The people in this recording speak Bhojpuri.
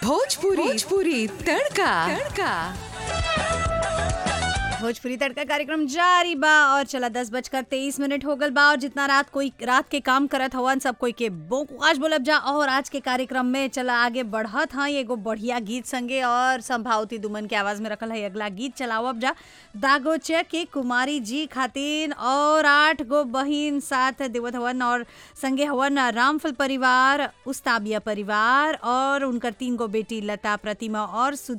भोजपुरी भोजपुरी तड़का तड़का भोजपुरी तड़का कार्यक्रम जारी बा और चला दस बजकर तेईस मिनट हो गल बा और जितना रात कोई रात के काम करत हवन सब कोई के बोकुआज बोलब जा और आज के कार्यक्रम में चला आगे बढ़त हाँ एगो बढ़िया गीत संगे और संभावती दुमन के आवाज में रखल है अगला गीत चलावब जा दागोचे के कुमारी जी खातिन और आठ गो बहिन साथ देवत हवन और संगे हवन रामफल परिवार उस्ताबिया परिवार और उनकर तीन गो बेटी लता प्रतिमा और सुध